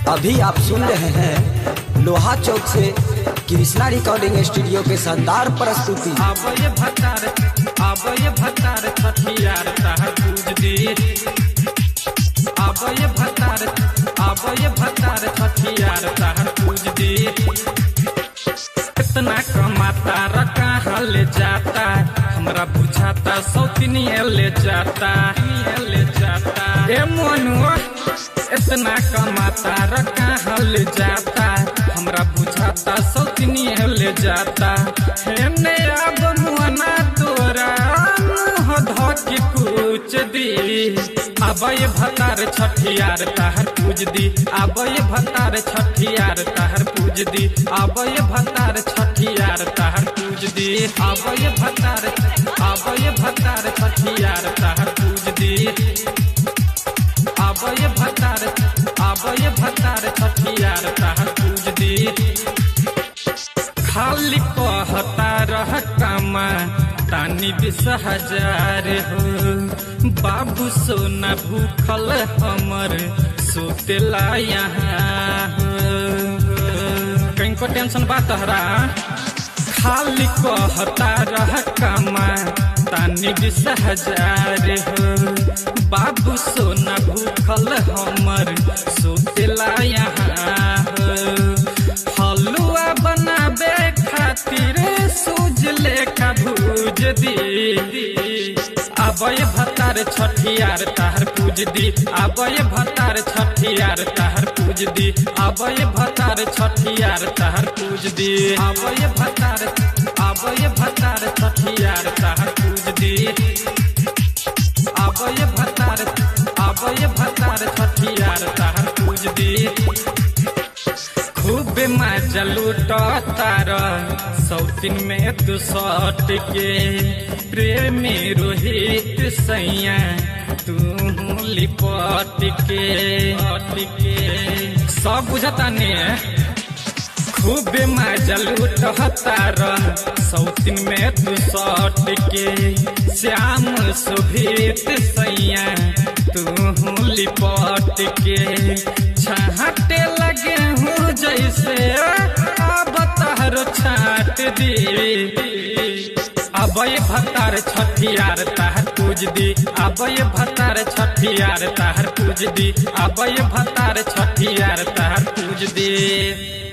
अभी आप सुन रहे हैं लोहा चौक से कृष्णा रिकॉर्डिंग स्टूडियो के शानदार प्रस्तुति आबय भतार आबय भतार छठियार तहर पूज दी आबय भतार आबय भतार छठियार तहर पूज दी इतना कमाता रका ले जाता हमरा बुझाता सौतिनिए ले जाता ले जाता ए मनुआ इतना कमाता रका ले जाता हमरा बुझाता सौतिनिए ले जाता हे ने अब मुआना तोरा मुँह धोके पूछ दी आबय भतार छठियार तहर पूज दी आबय भतार छठियार तहर पूज दी आबय भतार छठियार तहर पूज दी आबय भतार आबय भतार छठियार तहर पूज दी आबय भतार आबय भतार छठियार तहर पूज दी खाली कहता रह कमा तानी बिस हजार हो बाबू सोना भूखल हमर सोतेला यहाँ हो कहीं को टेंशन बा तहरा खाली कहता रह कमा तानी बिस हजार हो बाबू सोना भूखल हमर सोतेला यहाँ हो हलुआ बनाबे खातिर सूज लेखा भूज दी आबय भतार छठियार ताहर पूज दी आबय भतार छठियार ताहर पूज दी आबय भतार छठियार ताहर पूज दी आबय भतार आबय भतार छठियार ताहर पूज दी आबय भतार आबय भतार छठियार ताहर पूज दी खूब मजा लूटार सौतिन में तू सट के प्रेमी रोहित सैया तू लिपट के हट के सब बुझता ने खूब मजा लूटार सौतिन में तू सट के श्याम सुभीत सैया तू लिपट के छाटे लगे हूँ जैसे अब तहर छाट दी अबय भतार छठियार ताहर पूज दी अबय भतार छठियार ताहर पूज दी अबय भतार छठियार ताहर पूज दी